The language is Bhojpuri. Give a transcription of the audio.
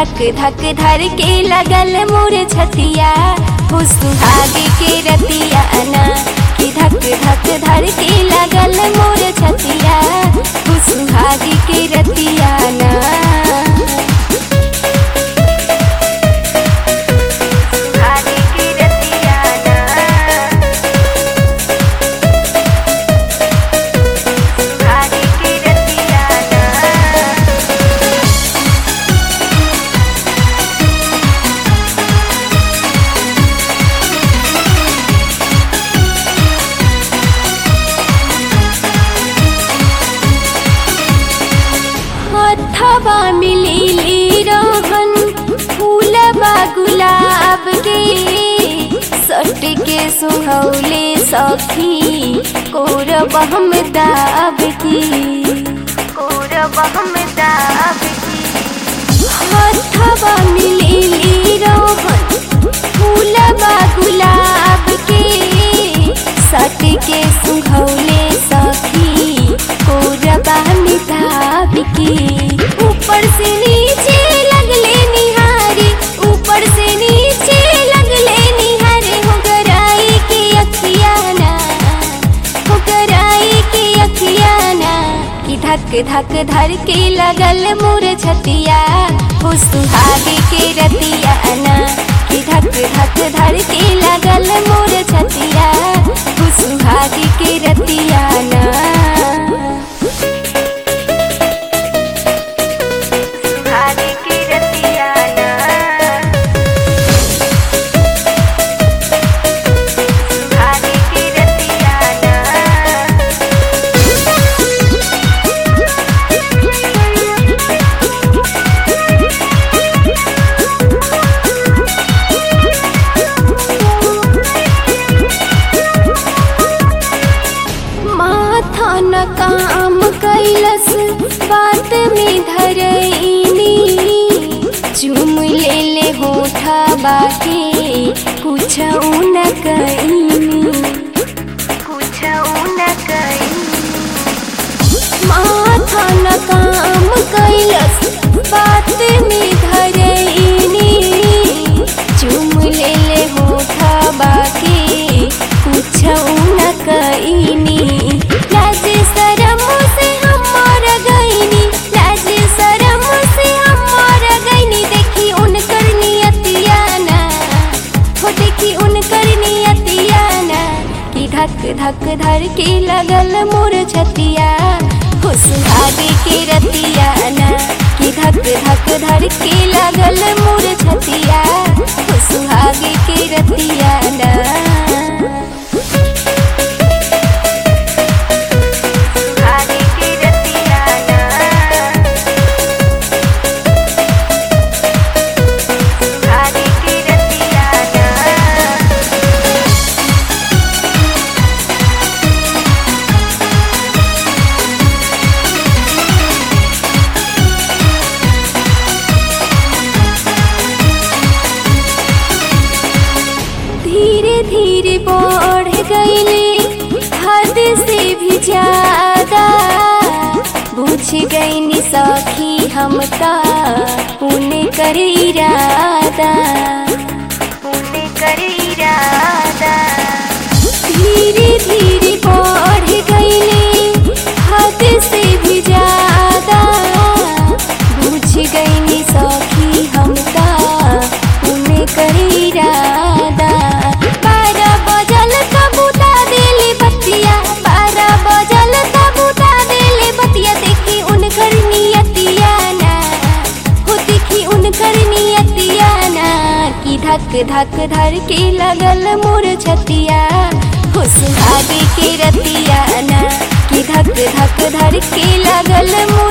धक धक धर के लगल मोर छतिया हो सुहागे के रतिया ना कि धक धक धर के लगल मोर छतिया हो सुहागे के रतिया ना सुहागे के रतिया ना सुहागे के रतिया ना हथवा मिली रोहन फूलबा गुलाब के सट के सुहौले सखी कोरब हम दाब की कोरब हम दाब की हथवा मिली रोहन फूलबा गुलाब के सट के सुहौले सखी कोरबा मिताब की ऊपर से नीचे लगले निहारी ऊपर से नीचे लगले निहारे हो गराई के अखियाना हो गराई के अखियाना कि धक धक धर के लगल मोर छतिया हो सुहागे के रतिया ना कि धक धक धर के लगल मोर छतिया हो सुहागे के रतिया ना सुहागे के रतिया ना सुहागे के रतिया ना माथा न काम कैलस बात में धरैनी चुम ले ले होठा बाके कुछ न कैनी कुछ न कैनी माथा न काम कैलस बात में धरैनी चुम ले ले होठा बाके कुछ न कैनी लाज शरम से हमार गईनी लाज शरम से हमार गईनी देखी उनकर नियतिया ना हो देखी उनकर नियतिया ना कि धक धक धर के लगल मोर छतिया हो सुहागे के रतिया ना कि धक धक धर के लगल मोर छतिया हो सुहागे के रतिया ना सुहागे के रतिया ना सुहागे के रतिया ना धीरे धीरे बढ़ गईले हद से भी ज्यादा बुझ गईनी सखी हम का पुण्य कर इरादा पुण्य कर इरादा धीरे धीरे बढ़ गईले हद से भी ज्यादा बुझ गईनी सखी हम का पुण्य कर इरादा बारह बजल तब उता देले बतिया बारह बजल तब उता देले बतिया देखी उनकर नियतिया ना हो देखी उनकर नियतिया ना कि धक धक धर के लगल मोर छतिया हो सुहागे के रतिया ना कि धक धक धर के लगल मोर